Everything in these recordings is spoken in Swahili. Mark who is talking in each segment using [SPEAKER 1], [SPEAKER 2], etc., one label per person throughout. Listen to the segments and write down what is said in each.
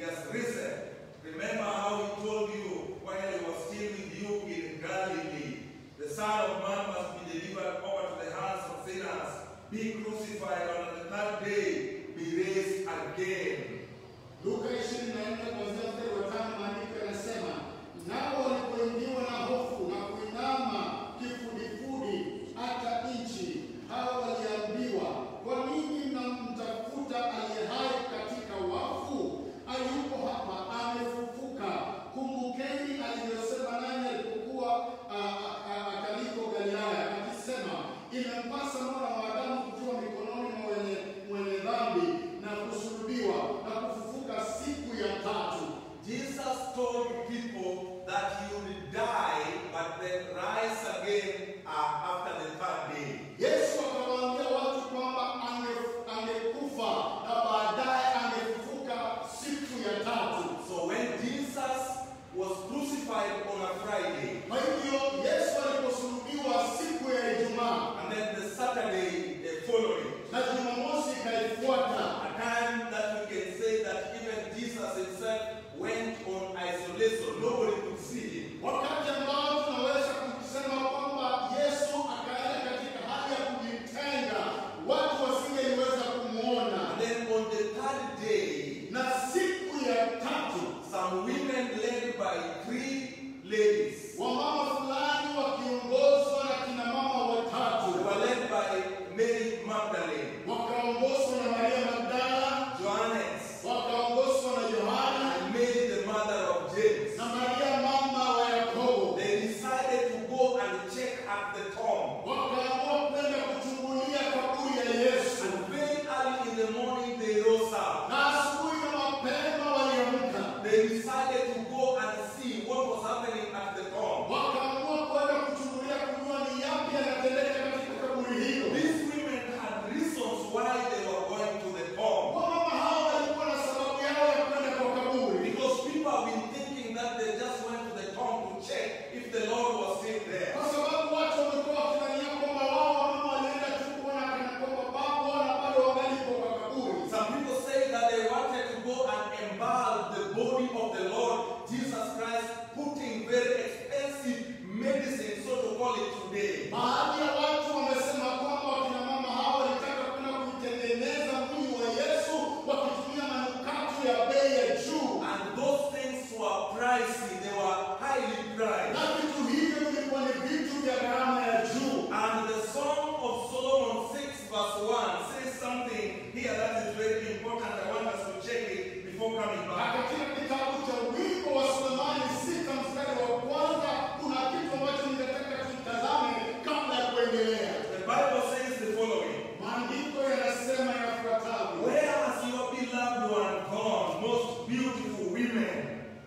[SPEAKER 1] has risen. Remember how he told you while he was still with you in Galilee. The Son of Man must be delivered over to the hands of sinners, be crucified, and on the third day be raised again.
[SPEAKER 2] Luka 24 kuanzia mstari wa tano maandiko yanasema, nao walipoingiwa na hofu na kuinama kifudifudi hata nchi, hao waliambiwa, kwa nini mnamtafuta aliye hai katika wafu? Hayupo hapa, amefufuka. Kumbukeni alivyosema nanyi alipokuwa ah, ah, akaliko Galilaya, akisema, imempasa mwana wa Adamu kutiwa mikononi mwa wenye mwenye dhambi na kusulubiwa na kufufuka siku ya tatu.
[SPEAKER 1] Jesus told people that he would die but then rise again uh, after the third day.
[SPEAKER 2] Yesu akawaambia watu kwamba ange- angekufa na baadaye angefufuka siku ya tatu.
[SPEAKER 1] So when Jesus was crucified on a Friday,
[SPEAKER 2] Kwa hivyo Yesu aliposulubiwa siku ya Ijumaa
[SPEAKER 1] and then the Saturday the following,
[SPEAKER 2] na Jumamosi ikaifuata,
[SPEAKER 1] a time that we can say that even Jesus himself went on isolation, nobody could see him.
[SPEAKER 2] wakati ambao tunaweza kusema kwamba Yesu akaenda katika hali ya kujitenga, watu wasingeliweza kumwona.
[SPEAKER 1] And then on the third day,
[SPEAKER 2] Na siku ya tatu
[SPEAKER 1] some women led by three ladies,
[SPEAKER 2] wamama fulani wakiongozwa na kina mama
[SPEAKER 1] they
[SPEAKER 2] watatu
[SPEAKER 1] were led by Mary Magdalene,
[SPEAKER 2] wakaongozwa na Maria Magdala,
[SPEAKER 1] Johannes,
[SPEAKER 2] wakaongozwa na Yohana
[SPEAKER 1] and Mary the mother of James.
[SPEAKER 2] na Maria mama wa Yakobo,
[SPEAKER 1] They decided to go and check at the tomb.
[SPEAKER 2] wakaamua kwenda kuchungulia kaburi ya Yesu.
[SPEAKER 1] And very early in the morning they rose up.
[SPEAKER 2] Na asubuhi na mapema waliamka,
[SPEAKER 1] They decided to go and see what was happening at the tomb.
[SPEAKER 2] wakaamua kwenda kuchungulia kujua ni yapi yanatendeka katika kaburi hilo.
[SPEAKER 1] These women had reasons why they were going to the tomb.
[SPEAKER 2] Wamama hao walikuwa na sababu yao ya kwenda kwa kaburi.
[SPEAKER 1] Because people have been thinking that they just went to the tomb to check if the Lord was still there.
[SPEAKER 2] Kwa sababu watu wamekuwa wakidhania kwamba wao wamama walienda tu kuona kana kwamba babu wana bado wangalipo kwa kaburi.
[SPEAKER 1] Some people say that they wanted to go and embalm the body of the Lord Jesus Christ, putting very expensive medicine, so to call it today.
[SPEAKER 2] Baadhi ya watu wamesema kwamba wakina mama hao walitaka kwenda kuitengeneza mwili wa Yesu wakitumia manukato ya bei ya juu,
[SPEAKER 1] And those things were pricey, they were highly priced.
[SPEAKER 2] na vitu hivyo vilikuwa ni vitu vya gharama ya juu.
[SPEAKER 1] And the Song of Solomon 6 verse 1 says something here that is very important. I want us to check it before coming
[SPEAKER 2] Na
[SPEAKER 1] back.
[SPEAKER 2] katika kitabu cha wimbo wa Sulemani sita mstari wa kwanza kuna kitu ambacho ningetaka tutazame kabla ya kuendelea.
[SPEAKER 1] The Bible says the following.
[SPEAKER 2] Maandiko yanasema yafuatavyo:
[SPEAKER 1] Where has your beloved one gone, most beautiful women?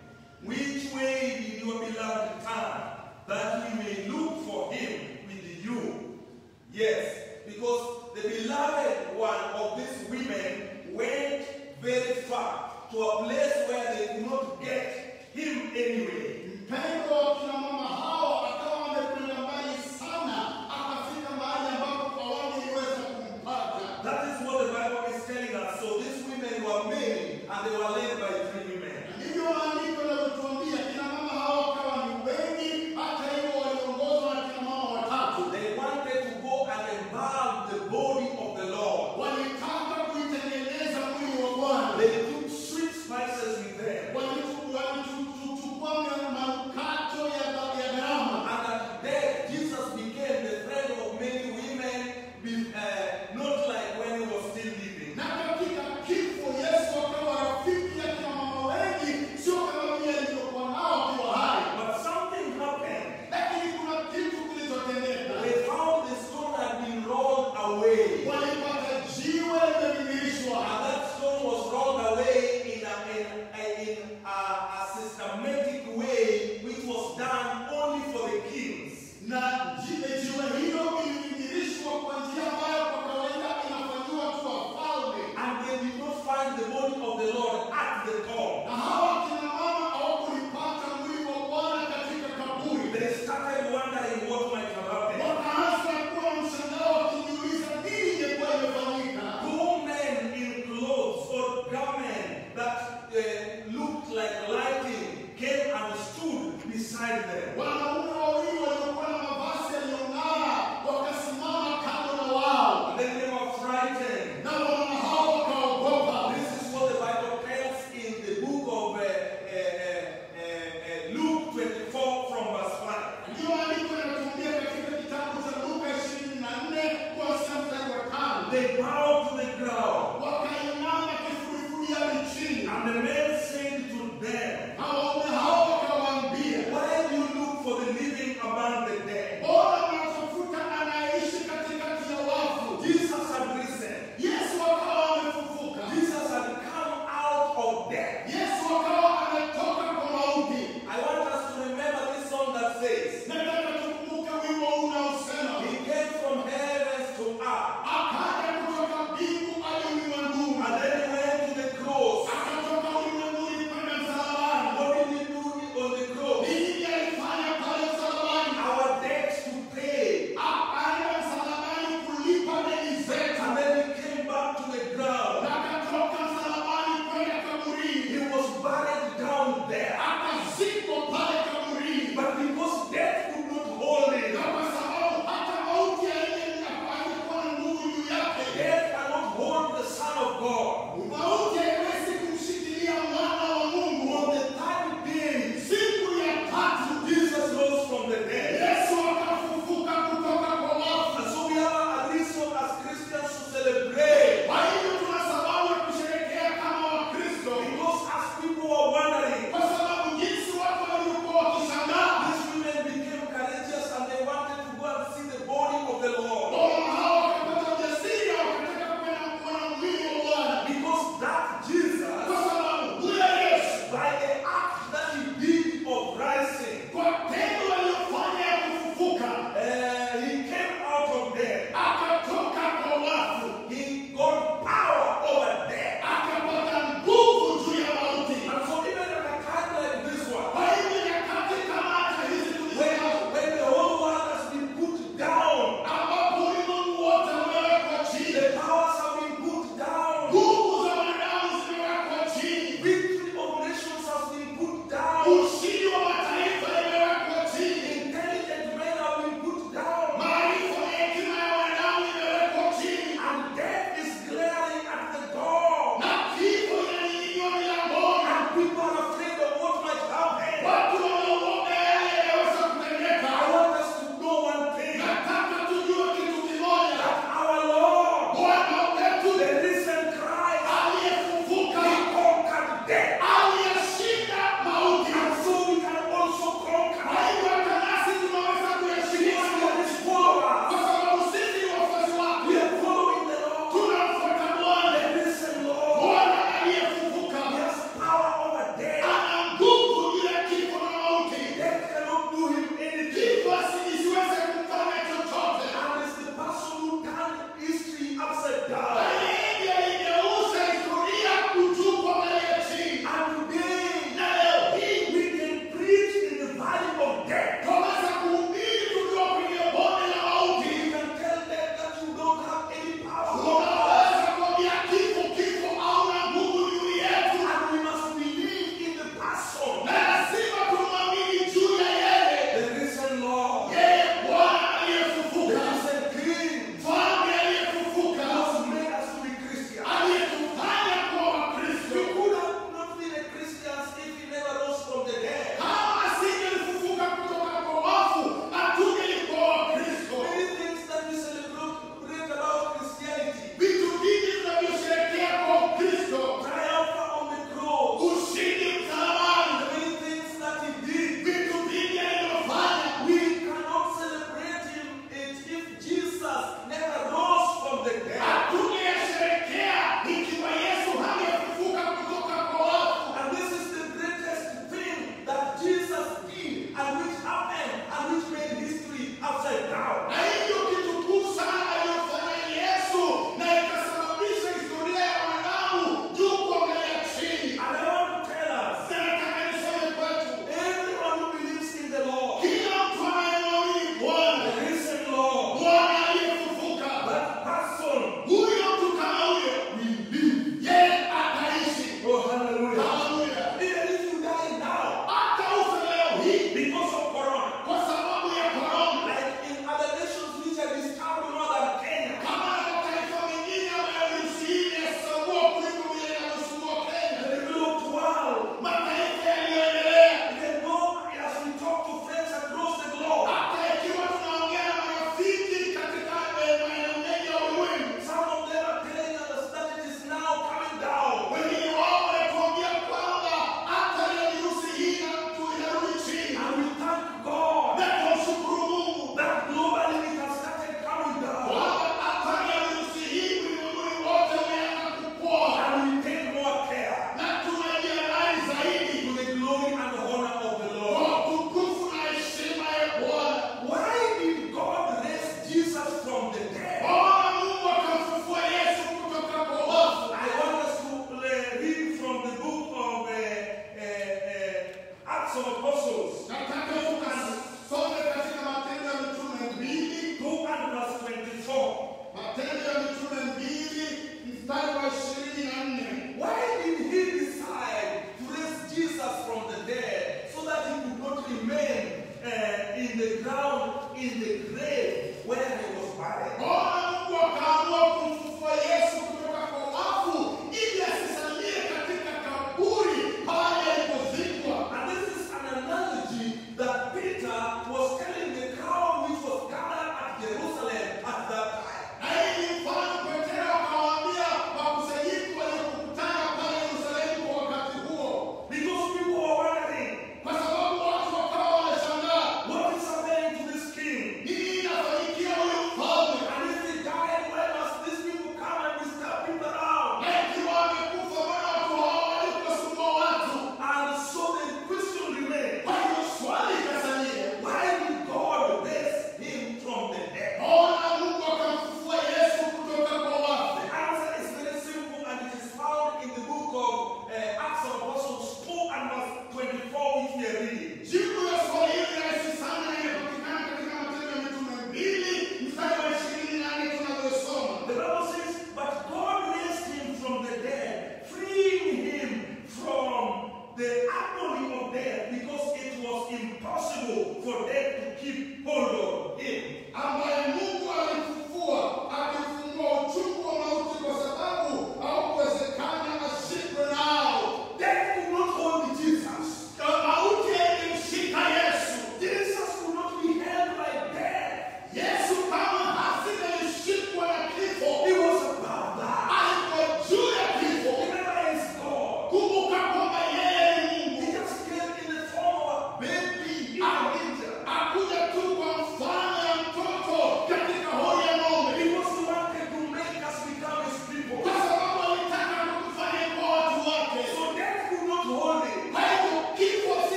[SPEAKER 1] Which way did your beloved turn, that we may look for him with you? Yes, because the beloved one of these women went very far to a place where they could not get him anyway.
[SPEAKER 2] Mpendo wa kina mama hao akawa amekwenda mbali sana, akafika mahali ambapo hawangeliweza kumpata.
[SPEAKER 1] That is what the Bible is telling us. So these women were many and they were led by three women.
[SPEAKER 2] Ndivyo maandiko yanavyotuambia, kina mama hao wakawa ni wengi, hata hivyo waliongozwa na kina mama watatu.
[SPEAKER 1] They wanted to go and embalm the body of the Lord.
[SPEAKER 2] Walitaka kuitengeneza mwili wa Bwana,
[SPEAKER 1] They took sweet spices with them.
[SPEAKER 2] Walitu- walituchukua manukato ya ya gharama
[SPEAKER 1] And at death, Jesus became the friend of many women, be- uh, not like when he was still living.
[SPEAKER 2] na katika kifo Yesu akawa rafiki ya kina mama wengi, sio kama vile alivyokuwa nao akiwa hai.
[SPEAKER 1] But something happened.
[SPEAKER 2] Lakini kuna kitu kilichotendeka.
[SPEAKER 1] They found the stone had been rolled away.
[SPEAKER 2] Walipata jiwe limebingirishwa,
[SPEAKER 1] And that stone was rolled away in a, in, a, in a, a systematic way which was done only for the kings.
[SPEAKER 2] na jiwe jiwe hilo lilibingirishwa kwa njia ambayo kwa kawaida inafanyiwa tu wafalme.
[SPEAKER 1] And they did not find the body of the Lord at the tomb.
[SPEAKER 2] Na hawa kina mama hawakulipata mwili wa Bwana katika kaburi.
[SPEAKER 1] They started wondering what might have happened.
[SPEAKER 2] Wakaanza kuwa mshangao wakijiuliza nini ingekuwa imefanyika.
[SPEAKER 1] Two men in clothes or garment that uh, beside them.
[SPEAKER 2] Wanaume wawili waliokuwa na mavazi yaliyong'aa wakasimama kando na wao,
[SPEAKER 1] And then they were frightened.
[SPEAKER 2] na wanaona hao wakaogopa.
[SPEAKER 1] This is what the Bible tells in the book of uh, uh, uh, uh, Luke 24 from verse 5.
[SPEAKER 2] Ndiyo andiko linatuambia katika kitabu cha Luka 24 kuanzia mstari wa tano,
[SPEAKER 1] They bowed to the ground.
[SPEAKER 2] wakainama kifudifudi hadi chini,
[SPEAKER 1] And the men said to them,
[SPEAKER 2] na waume hao wakawaambia,
[SPEAKER 1] Why do you look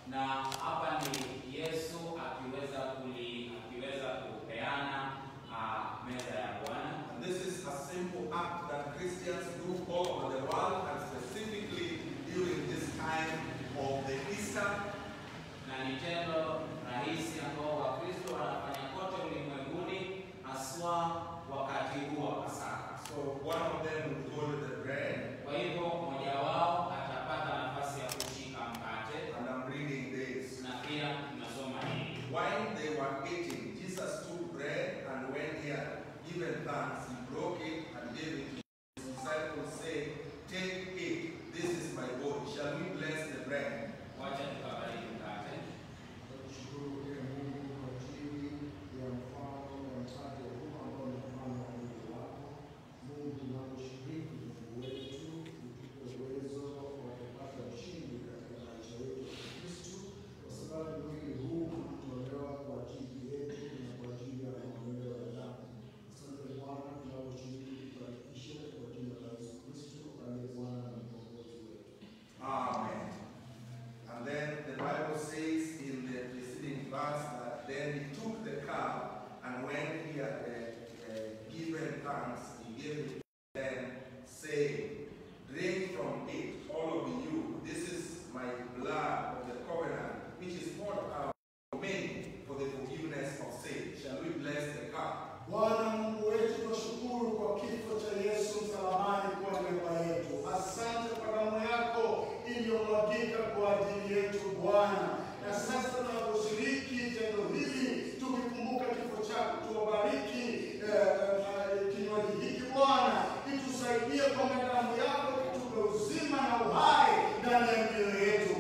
[SPEAKER 3] na hapa ni Yesu akiweza kuli, akiweza kupeana uh, meza ya Bwana.
[SPEAKER 1] And this is a simple act that Christians do all over the world and specifically during this time of the Easter.
[SPEAKER 3] na ni tendo rahisi ambao Wakristo wanafanya kote ulimwenguni, haswa wakati huu wa Pasaka.
[SPEAKER 1] So one of them would hold the bread,
[SPEAKER 3] Kwa hivyo mmoja wao atapata nafasi ya kushika mkate,
[SPEAKER 1] and I'm reading this.
[SPEAKER 3] na pia tunasoma hili
[SPEAKER 1] While they were eating, Jesus took bread and when he had given thanks, he broke it and gave it to his disciples, saying, Take it, this is my body. Shall we bless the bread?
[SPEAKER 3] wacha tukabariki mkate.
[SPEAKER 2] Tunakushukuru ee Mungu kwa ajili ya mfano wa mkate huu ambao ni mfano wa mwili wako. Mungu tunaposhiriki Mungu wetu, utupe uwezo wa kupata ushindi katika maisha yetu ya Kristo, kwa sababu mwili huu ulitolewa kwa ajili yetu na kwa ajili ya maondoleo ya dhambi. Asante Bwana, tunaposhiriki tubarikishe kwa jina la Yesu Kristo aliye Bwana na mkombozi wetu.
[SPEAKER 1] Amen. And then the Bible says in the preceding verse that then he took the cup and when he had uh, uh, given thanks, he gave it to them, saying, Drink from it, all of you. This is my blood of the covenant, which is poured out for many for the forgiveness of sin. Shall we bless the cup?
[SPEAKER 2] Bwana Mungu wetu, tunashukuru kwa kifo cha Yesu msalabani kwa niaba yetu. Asante kwa damu yako iliyomwagika kwa ajili yetu Bwana. Na sasa tunaposhiriki tendo hili tukikumbuka kifo chako, tuwabariki eh, eh, kinywaji hiki Bwana, itusaidie kwamba damu yako itupe uzima na uhai ndani ya mioyo yetu.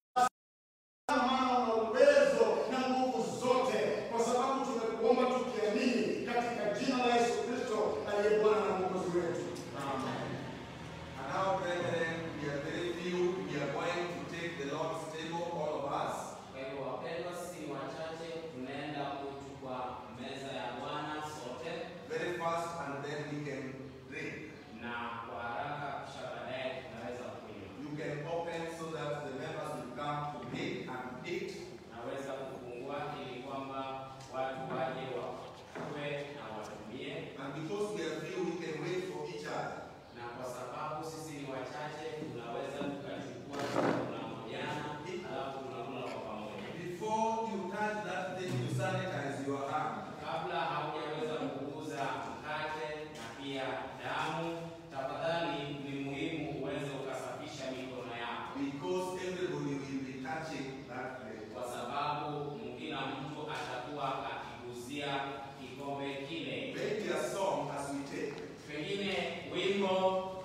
[SPEAKER 2] maana una uwezo na nguvu zote, kwa sababu tumekuomba tukiamini katika jina la Yesu Kristo aliye Bwana na Mwokozi wetu.
[SPEAKER 1] Amen. And now, brethren, we are very few. We are going to take the Lord's table, all of us.
[SPEAKER 3] Kwa hivyo wapendwa, si wachache, tunaenda kuchukua meza ya Bwana sote,
[SPEAKER 1] very fast and then we can drink.
[SPEAKER 3] na kwa haraka, kisha baadaye tunaweza kunywa.
[SPEAKER 1] You can open so that the members will come to pick and eat.
[SPEAKER 3] Naweza kufungua ili kwamba watu waje wachukue na watumie,
[SPEAKER 1] And because we are few, we can wait for each other.
[SPEAKER 3] na kwa sababu sisi ni wachache, tunaweza tukachukua tunangojana, alafu tunakula kwa pamoja.
[SPEAKER 1] Before you touch that thing, you sanitize your hand.
[SPEAKER 3] Kabla haujaweza kuguza mkate na pia damu, tafadhali ni muhimu uweze ukasafisha mikono yako,
[SPEAKER 1] Because everybody will be touching that plate.
[SPEAKER 3] kwa sababu kila mtu atakuwa akiguzia kikombe kile.
[SPEAKER 1] Maybe a song as we take.
[SPEAKER 3] Pengine wimbo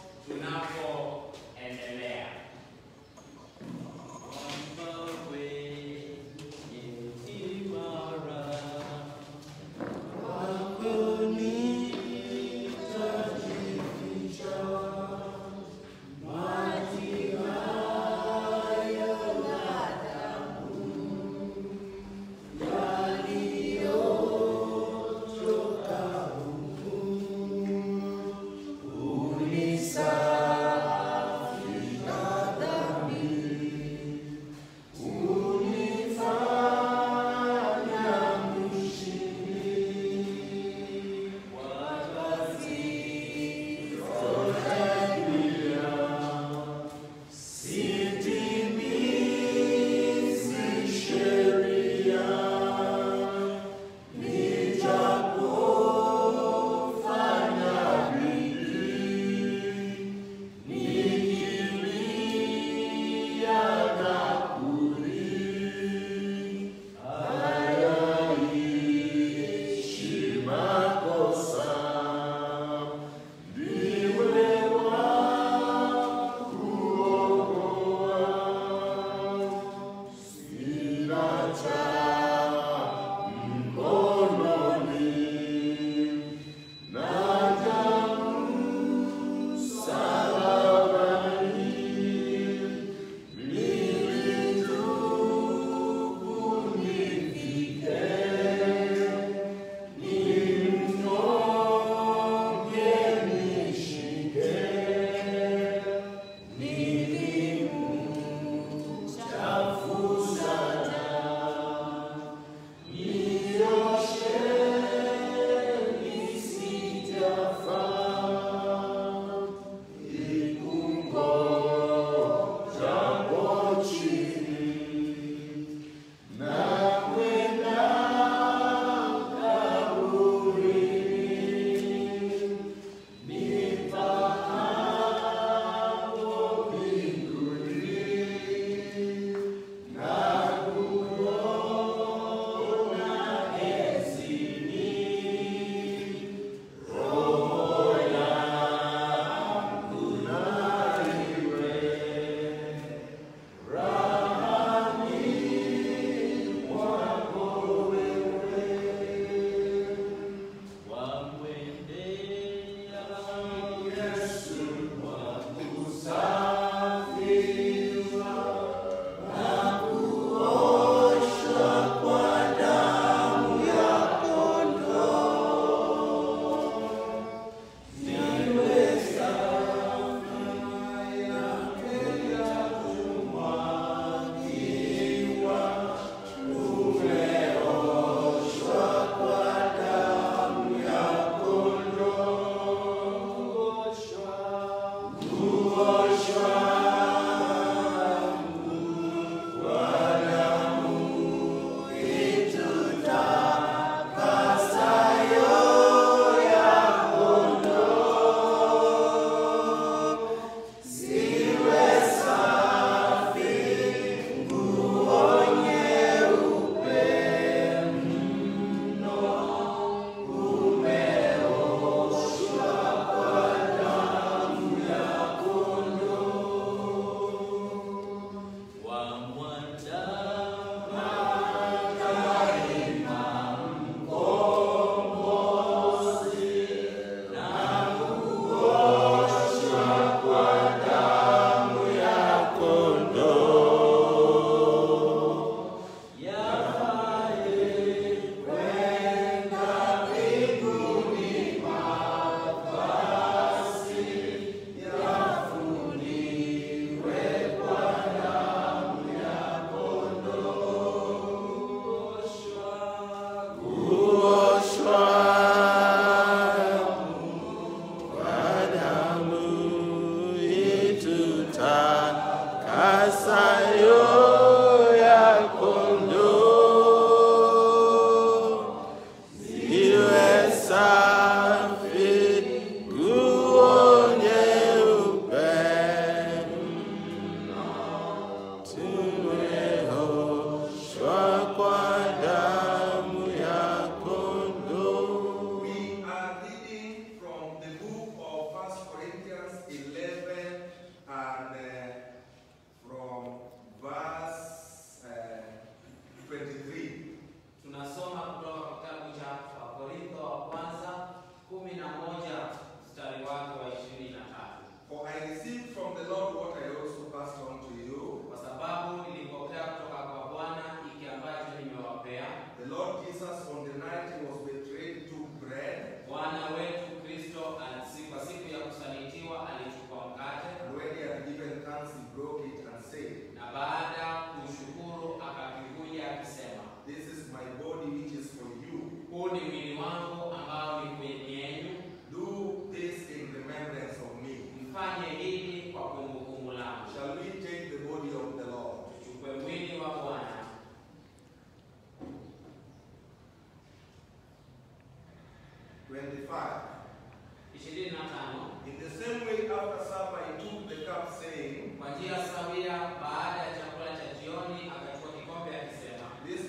[SPEAKER 3] tunapoendelea.
[SPEAKER 2] Maji hayo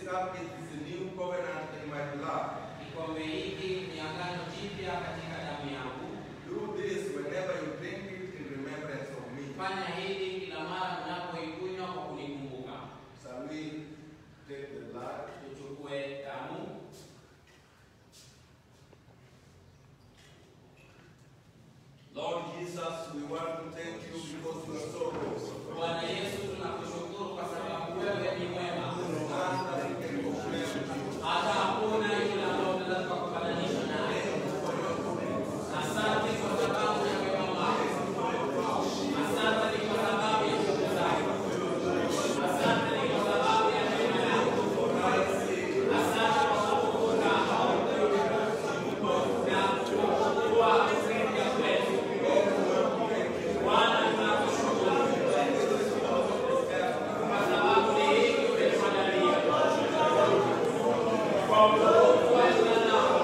[SPEAKER 1] cup is the new covenant in my blood.
[SPEAKER 3] Kikombe hiki ni agano jipya katika damu yangu.
[SPEAKER 1] Do this whenever you drink it in remembrance of me.
[SPEAKER 3] Fanya hili kila mara mnapoikunywa kwa kunikumbuka.
[SPEAKER 1] Shall we take the blood?
[SPEAKER 3] Tuchukue damu.
[SPEAKER 1] Lord Jesus, we want to thank you because you are so good.
[SPEAKER 3] Bwana Yesu, tunakushukuru kwa sababu wewe ni mwema.
[SPEAKER 1] None that we can compare with you.
[SPEAKER 3] Hata hakuna yule ambaye unaweza kukufananisha naye. Asante kwa sababu ya wema wako. Asante ni kwa sababu ya nguvu zako. Asante ni kwa sababu ya neema yako. Asante kwa kutukuza na kuwa kusaidia kwetu. Bwana, tunakushukuru kwa sababu ni hiki umetuandalia. Kwa utukufu wa jina lako.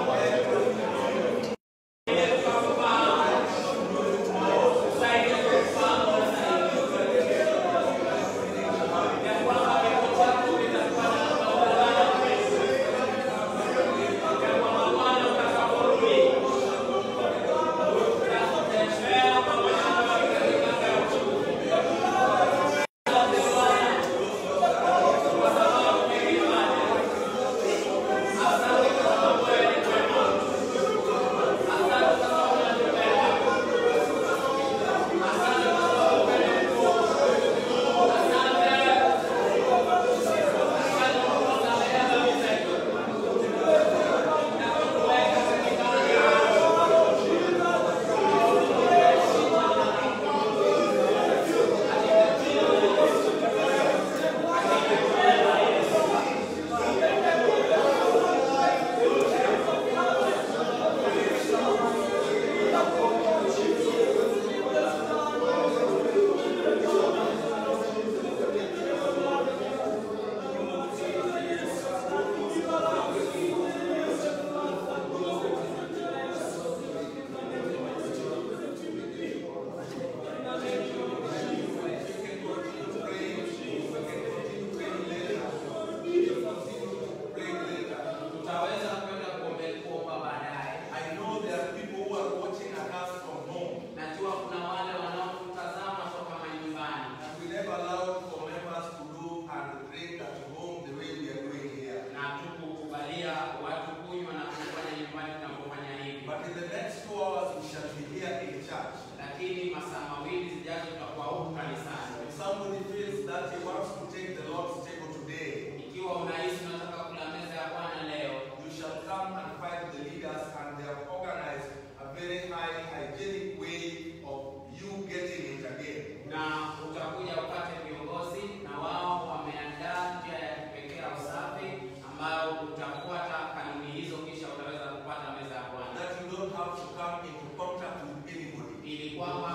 [SPEAKER 3] Tutaweza kwenda kuombe- kuomba baadaye.
[SPEAKER 1] I know there are people who are watching at us from home.
[SPEAKER 3] Najua kuna wale wanaotutazama toka manyumbani
[SPEAKER 1] And we never allowed for members to do and drink at home the way we are doing here.
[SPEAKER 3] na tukukubalia watu kunywa na kufanya nyumbani tunapofanya hivi,
[SPEAKER 1] But in the next two hours, we shall be here in church.
[SPEAKER 3] lakini masaa mawili zijazo tutakuwa huku kanisani.
[SPEAKER 1] If somebody feels that he wants to take the Lord's table today,
[SPEAKER 3] Ikiwa unahisi unataka kula meza ya Bwana leo,
[SPEAKER 1] you shall come and find the leaders, and they have organized a very high hygienic way of you getting it again.
[SPEAKER 3] na utakuja upate viongozi, na wao wameandaa njia ya kipekee ya usafi ambayo utafuata kanuni hizo, kisha utaweza kupata meza ya Bwana,
[SPEAKER 1] That you don't have to come into contact with anybody.
[SPEAKER 3] ili kwamba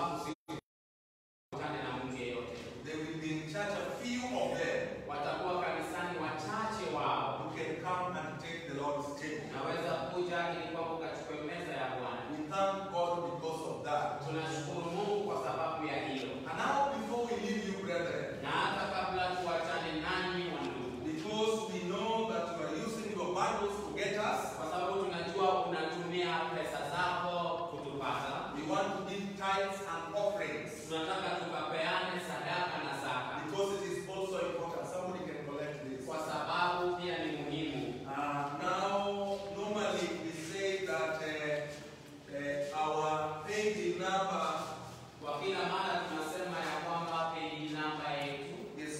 [SPEAKER 3] usikutane na mtu yeyote.
[SPEAKER 1] There will be in church a few of them
[SPEAKER 3] Watakuwa kanisani wachache wao
[SPEAKER 1] who can come and take the Lord's table.
[SPEAKER 3] naweza kuja ili kwamba ukachukue meza ya Bwana.
[SPEAKER 1] We thank God because of that.
[SPEAKER 3] Tunashukuru Mungu kwa sababu ya hilo,
[SPEAKER 1] And now, before we leave you, brethren,
[SPEAKER 3] na hata kabla tuachane nanyi wa ndugu,
[SPEAKER 1] because we know that you are using your Bibles to get us,
[SPEAKER 3] kwa sababu tunajua unatumia pesa zako kutupata,
[SPEAKER 1] we want to give tithes and offerings
[SPEAKER 3] tunataka tukapeane sadaka na zaka,
[SPEAKER 1] because it is also important. Somebody can collect this.
[SPEAKER 3] kwa sababu pia ni muhimu.
[SPEAKER 1] Uh, now, normally we say that uh, uh, our page number
[SPEAKER 3] Kwa kila mara tunasema ya kwamba peji namba yetu
[SPEAKER 1] is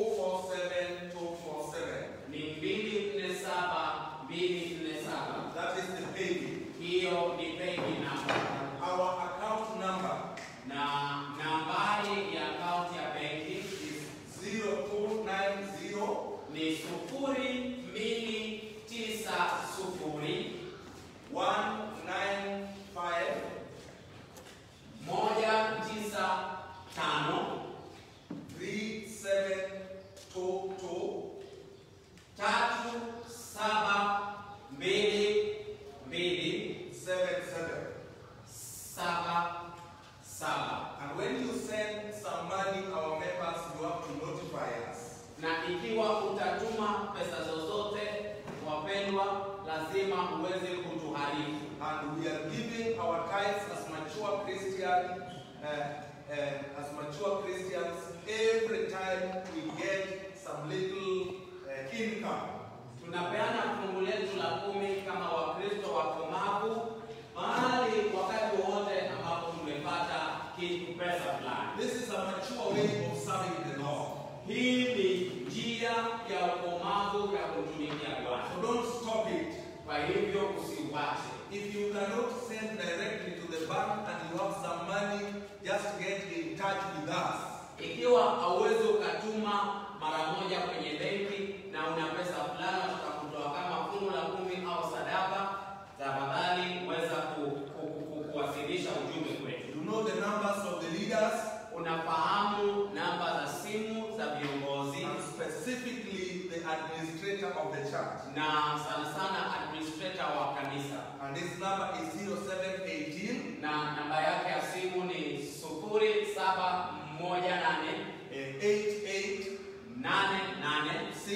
[SPEAKER 1] 247 247.
[SPEAKER 3] ni mbili nne saba mbili nne saba.
[SPEAKER 1] That is the page.
[SPEAKER 3] Hiyo ni peji namba
[SPEAKER 1] Our account number
[SPEAKER 3] na nambari ya akaunti ya benki
[SPEAKER 1] is 0290
[SPEAKER 3] ni sufuri mbili tisa sufuri
[SPEAKER 1] 195
[SPEAKER 3] moja tisa tano
[SPEAKER 1] 3722
[SPEAKER 3] tatu saba mbili mbili
[SPEAKER 1] 77.
[SPEAKER 3] saba saba.
[SPEAKER 1] And when you send some money, our members, you have to notify us.
[SPEAKER 3] Na ikiwa utatuma pesa zozote wapendwa, lazima uweze kutuharifu.
[SPEAKER 1] And we are giving our tithes as mature Christians, uh, uh, as mature Christians, every time we get some little uh, income.
[SPEAKER 3] Tunapeana fungu letu la kumi kama Wakristo wakomavu mahali wakati wowote ambapo tumepata kitu pesa fulani.
[SPEAKER 1] This is a mature way of serving the Lord.
[SPEAKER 3] Hii ni njia ya ukomavu ya kumtumikia Bwana.
[SPEAKER 1] So don't stop it.
[SPEAKER 3] Kwa hivyo usiuache.
[SPEAKER 1] If you cannot send directly to the bank and you have some money, just get in touch with us.
[SPEAKER 3] Ikiwa hauwezi ukatuma mara moja kwenye benki na una pesa fulani unataka kutoa kama fungu la kumi au sadaka, tafadhali weza ku, ku, ku, ku, kuwasilisha ujumbe kwetu.
[SPEAKER 1] You know the numbers of the leaders
[SPEAKER 3] Unafahamu namba za simu za viongozi
[SPEAKER 1] and specifically the administrator of the church.
[SPEAKER 3] na sana sana administrator wa kanisa,
[SPEAKER 1] And this number is 0718
[SPEAKER 3] na namba yake ya simu ni sufuri saba moja nane
[SPEAKER 1] eh, 88
[SPEAKER 3] nane nane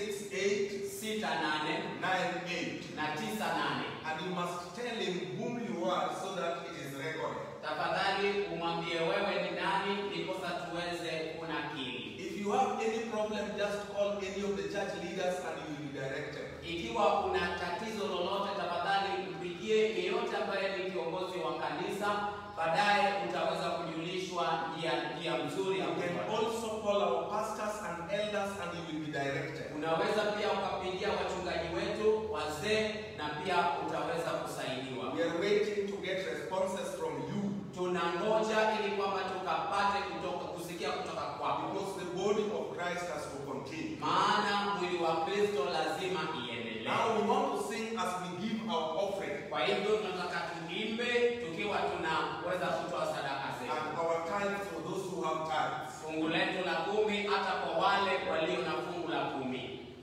[SPEAKER 1] 68
[SPEAKER 3] sita nane
[SPEAKER 1] 98.
[SPEAKER 3] na tisa nane.
[SPEAKER 1] And you must tell him whom you are so that it is recorded.
[SPEAKER 3] Tafadhali umwambie wewe ni nani, ndiposa tuweze kunakili.
[SPEAKER 1] If you have any problem, just call any of the church leaders and you will be directed.
[SPEAKER 3] Ikiwa kuna tatizo lolote, tafadhali mpigie yeyote ambaye ni kiongozi wa kanisa, baadaye utaweza kujulishwa njia njia mzuri ya
[SPEAKER 1] You can
[SPEAKER 3] kufuata.
[SPEAKER 1] also call our pastors and elders and you will be directed.
[SPEAKER 3] Unaweza pia ukapigia wachungaji wetu wazee, na pia utaweza kusaidiwa.
[SPEAKER 1] We are waiting to get responses from you
[SPEAKER 3] Tunangoja ili kwamba tukapate kutoka kusikia kutoka kwako,
[SPEAKER 1] because the body of Christ has to continue.
[SPEAKER 3] maana mwili wa Kristo lazima iendelee.
[SPEAKER 1] Now we want to sing as we give our offering
[SPEAKER 3] Kwa hivyo tunataka tuimbe tukiwa tunaweza kutoa sadaka zetu,
[SPEAKER 1] and our tithes for those who have tithes.
[SPEAKER 3] fungu letu la kumi, hata kwa wale walio na fungu la kumi.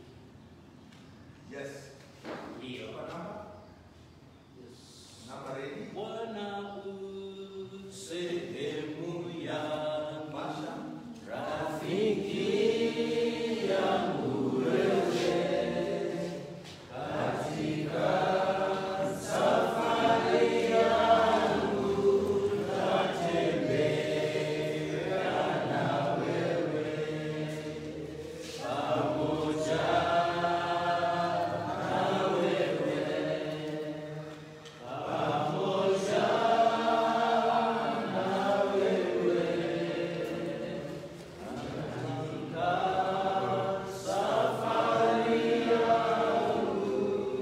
[SPEAKER 1] Yes.
[SPEAKER 3] Ndiyo.
[SPEAKER 1] What number? Number ready?
[SPEAKER 4] Bwana u sehemu ya
[SPEAKER 1] Masha?
[SPEAKER 4] rafiki yangu wewe katika safari yangu natembea na wewe pamoja na wewe pamoja na wewe katika safari yangu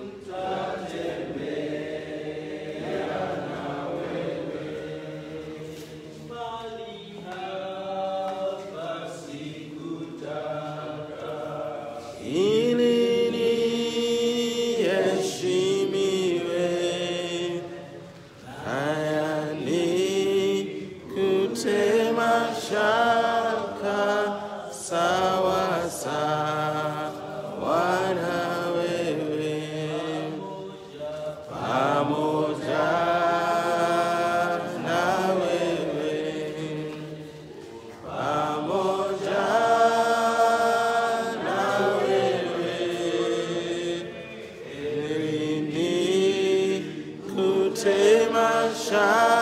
[SPEAKER 4] tatembea na wewe mali hapa sikutaka ili niheshimiwe haya ni kutema shaka sawa sawa na wewe pamoja na wewe pamoja na wewe ili ni kutema shaka